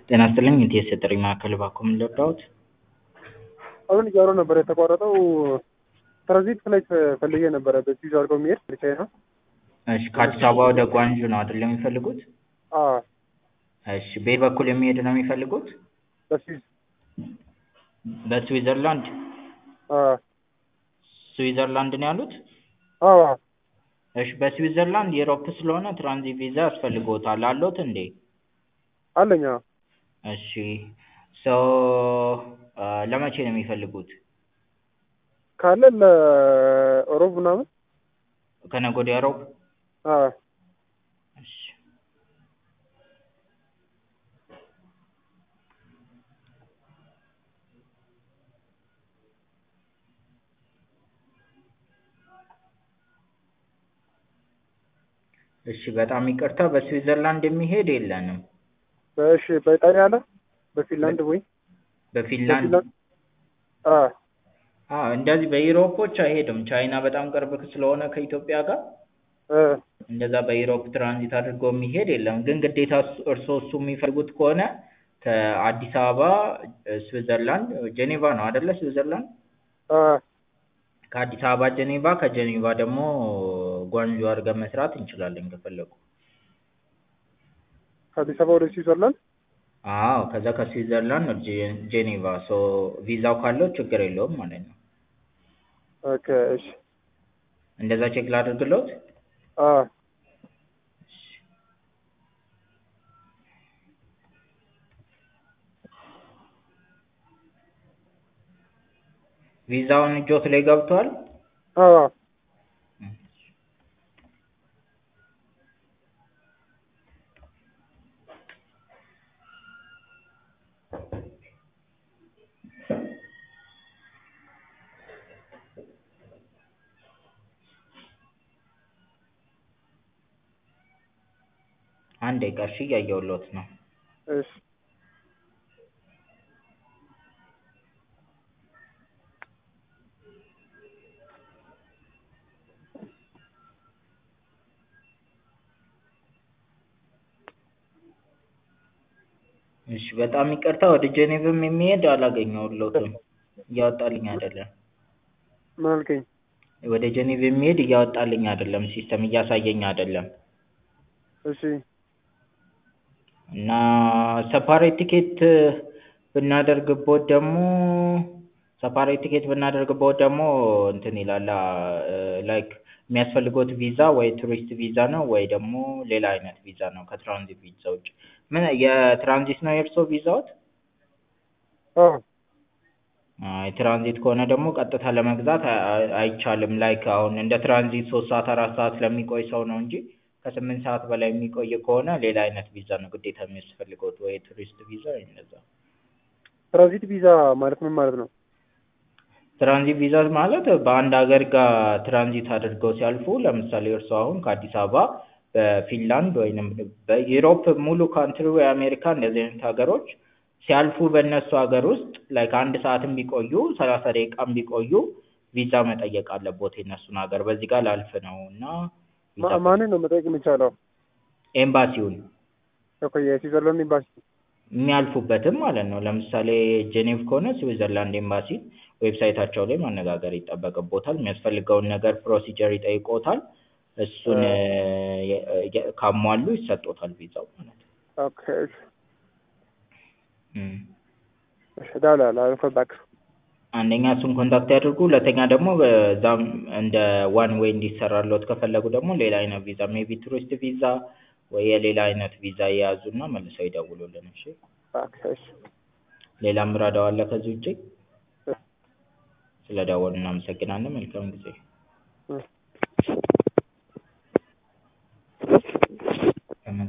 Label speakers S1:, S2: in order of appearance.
S1: ጤና ይስጥልኝ የኢቲኤስ የጥሪ ማዕከል እባክዎ ምን ልርዳዎት?
S2: አሁን እያወራሁ ነበር የተቋረጠው። ትራንዚት ፍላይት ፈልጌ ነበረ በስዊዝ አድርገው የሚሄድ ብቻዬን ነው።
S1: እሺ ከአዲስ አበባ ወደ ጓንጁ ነው አይደል የሚፈልጉት?
S2: አዎ
S1: እሺ በየት በኩል የሚሄድ ነው የሚፈልጉት?
S2: በስዊዝ
S1: በስዊዘርላንድ
S2: አዎ
S1: ስዊዘርላንድ ነው ያሉት?
S2: አዎ
S1: እሺ በስዊዘርላንድ የአውሮፕ ስለሆነ ትራንዚት ቪዛ ያስፈልግዎታል አለዎት እንዴ?
S2: አለኝ አዎ።
S1: እሺ ሶ ለመቼ ነው የሚፈልጉት?
S2: ካለ ለሮብ ምናምን
S1: ከነገ ወዲያ ሮብ?
S2: አዎ
S1: እሺ እሺ በጣም ይቅርታ በስዊዘርላንድ የሚሄድ የለንም።
S2: እሺ በኢጣሊያ አለ በፊንላንድ ወይ
S1: በፊንላንድ
S2: በፊንላንድ አዎ
S1: አዎ እንደዚህ በኢሮፖች አይሄድም ቻይና በጣም ቅርብ ስለሆነ ከኢትዮጵያ ጋር
S2: እ
S1: እንደዛ በኢሮፕ ትራንዚት አድርጎ የሚሄድ የለም። ግን ግዴታ እርስዎ እሱ የሚፈልጉት ከሆነ ከአዲስ አበባ ስዊዘርላንድ ጄኔቫ ነው አይደለ ስዊዘርላንድ?
S2: አዎ
S1: ከአዲስ አበባ ጄኔቫ ከጄኔቫ ደግሞ ጓንጁ አድርገን መስራት እንችላለን ከፈለጉ።
S2: ከአዲስ አበባ ወደ ስዊዘርላንድ
S1: አዎ ከዛ ከስዊዘርላንድ ወደ ጄ- ጄኔቫ ሶ ቪዛው ካለው ችግር የለውም ማለት ነው።
S2: ኦኬ እሺ
S1: እንደዛ ቼክ ላድርግልዎት?
S2: አዎ
S1: ቪዛውን እጆት ላይ ገብቷል?
S2: አዎ
S1: አንድ ደቂቃ እሺ እያየሁልዎት ነው።
S2: እሺ
S1: እሺ በጣም ይቅርታ ወደ ጄኔቭም የሚሄድ አላገኘሁልዎትም እያወጣልኝ አይደለም።
S2: ምን አልከኝ?
S1: ወደ ጄኔቭ የሚሄድ እያወጣልኝ አይደለም ሲስተም እያሳየኝ አይደለም።
S2: እሺ
S1: እና ሰፓሬት ቲኬት ብናደርግብዎት ደግሞ ሰፓሬት ቲኬት ብናደርግብዎት ደግሞ እንትን ይላል ላይክ የሚያስፈልግዎት ቪዛ ወይ ቱሪስት ቪዛ ነው ወይ ደግሞ ሌላ አይነት ቪዛ ነው ከትራንዚት ቪዛ ውጭ። ምን የትራንዚት ነው የእርስዎ ቪዛዎት?
S2: አዎ
S1: አይ ትራንዚት ከሆነ ደግሞ ቀጥታ ለመግዛት አይ- አይቻልም ላይክ አሁን እንደ ትራንዚት ሶስት ሰዓት አራት ሰዓት ለሚቆይ ሰው ነው እንጂ ከስምንት ሰዓት በላይ የሚቆይ ከሆነ ሌላ አይነት ቪዛ ነው ግዴታ የሚያስፈልግዎት ወይ ቱሪስት ቪዛ ወይ እንደዛ።
S2: ትራንዚት ቪዛ ማለት ምን ማለት ነው?
S1: ትራንዚት ቪዛ ማለት በአንድ ሀገር ጋር ትራንዚት አድርገው ሲያልፉ ለምሳሌ እርስዎ አሁን ከአዲስ አበባ በፊንላንድ ወይንም በዩሮፕ ሙሉ ካንትሪ ወይ አሜሪካ እንደዚህ አይነት ሀገሮች ሲያልፉ በእነሱ ሀገር ውስጥ ላይክ አንድ ሰዓትም ቢቆዩ ሰላሳ ደቂቃም ቢቆዩ ቪዛ መጠየቅ አለብዎት የእነሱን ሀገር በዚህ ጋር ላልፍ ነው እና ቪዛ
S2: ማ- ማንን ነው መጠየቅ የሚቻለው?
S1: ኤምባሲውን
S2: ኦኬ የስዊዘርላንድ ኤምባሲ
S1: የሚያልፉበትም ማለት ነው። ለምሳሌ ጄኔቭ ከሆነ ስዊዘርላንድ ኤምባሲ ዌብሳይታቸው ላይ ማነጋገር ይጠበቅብዎታል። የሚያስፈልገውን ነገር ፕሮሲጀር ይጠይቅዎታል። እሱን የ- የ- ካሟሉ ይሰጥዎታል ቪዛው ማለት ነው።
S2: ኦኬ እሺ
S1: እም።
S2: እሺ እደውላለሁ I'll call back
S1: አንደኛ እሱን ኮንታክት ያድርጉ። ሁለተኛ ደግሞ በዛም እንደ ዋን ዌይ እንዲሰራልዎት ከፈለጉ ደግሞ ሌላ አይነት ቪዛ ሜቢ ቱሪስት ቪዛ ወይ የሌላ አይነት ቪዛ ይያዙና መልሰው ይደውሉልን። እሺ
S2: ኦኬ እሺ
S1: ሌላ ምረዳው አለ ከዚህ ውጪ? ስለደወሉ እናመሰግናለን። መልካም ጊዜ